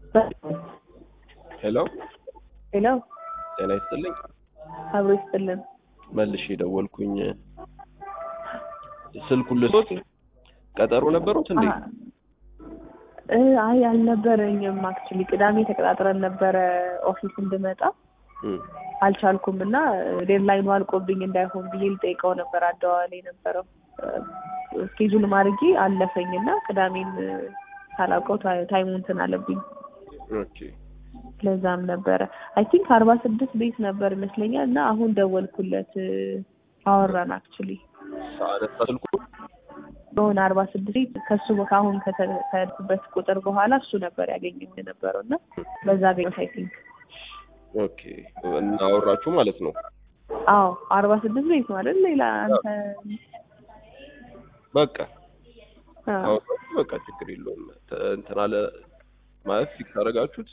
ሄሎ ሄሎ ጤና ይስጥልኝ። አብሮ ይስጥልን። መልሼ ደወልኩኝ። ስልኩን ልሶት ቀጠሮ ነበሩት እንዴ? እ አይ አልነበረኝም። አክቹሊ ቅዳሜ ተቀጣጥረን ነበረ ኦፊስ እንድመጣ እም፣ አልቻልኩም እና ዴድላይኑ አልቆብኝ እንዳይሆን ብዬ ልጠይቀው ነበር። አደዋዋል የነበረው ስኬጁል ማድረጌ አለፈኝ እና ቅዳሜን ሳላውቀው ታ- ታይሙ እንትን አለብኝ። ኦኬ ለዛም ነበረ አይ ቲንክ አርባ ስድስት ቤት ነበር ይመስለኛል እና አሁን ደወልኩለት አወራን አክቹሊ አነሳ ስልኩ። በሆነ አርባ ስድስት ቤት ከሱ ከአሁን ከተ- ከሄድኩበት ቁጥር በኋላ እሱ ነበር ያገኘው የነበረው እና በዛ አገኘሁት አይ ቲንክ ኦኬ እናወራችሁ ማለት ነው። አዎ አርባ ስድስት ቤት ነው አይደል ሌላ አንተ በቃ አዎ አወራችሁ፣ በቃ ችግር የለውም። ተ- እንትን አለ ማለት ፊክስ አደረጋችሁት?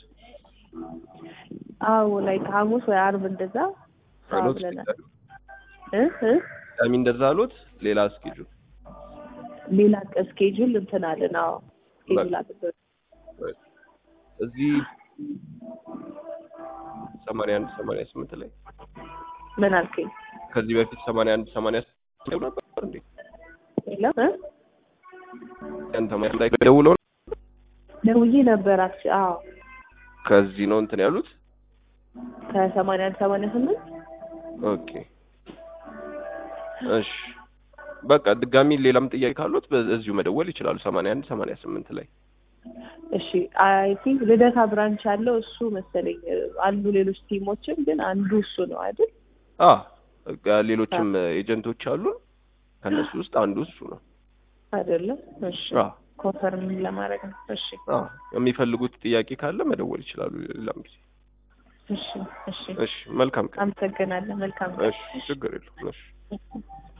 አዎ ላይክ ሐሙስ ወይ አርብ እንደዛ አዎ አሉት ብለናል እ እ ቅዳሜ እንደዛ አሉት። ሌላ እስኬጁል ሌላ ስኬጁል እንትን አለን አዎ ስኬጁል አለን እዚህ ሰማንያ አንድ ሰማንያ ስምንት ላይ ምን አልከኝ ከዚህ በፊት ሰማንያ አንድ ሰማንያ ስምንት ነበር እንዴ? የለም እ ያንተ ማለት ላይ ደውለው ደውዬ ነበር አክቹ አዎ ከዚህ ነው እንትን ያሉት። ከሰማንያ አንድ ሰማንያ ስምንት ኦኬ እሺ በቃ ድጋሚ ሌላም ጥያቄ ካሉት በዚሁ መደወል ይችላሉ። ሰማንያ አንድ ሰማንያ ስምንት ላይ እሺ አይ ቲንክ ልደታ ብራንች ያለው እሱ መሰለኝ አሉ ሌሎች ቲሞችም ግን አንዱ እሱ ነው አይደል አ በቃ ሌሎችም ኤጀንቶች አሉ። ከነሱ ውስጥ አንዱ እሱ ነው። አይደለም እሺ አ ኮንፈርም ለማድረግ ነው እሺ አ የሚፈልጉት ጥያቄ ካለ መደወል ይችላሉ ሌላም ጊዜ። እሺ እሺ እሺ መልካም ቀን። አመሰግናለሁ መልካም እሺ ችግር የለውም። እሺ እሺ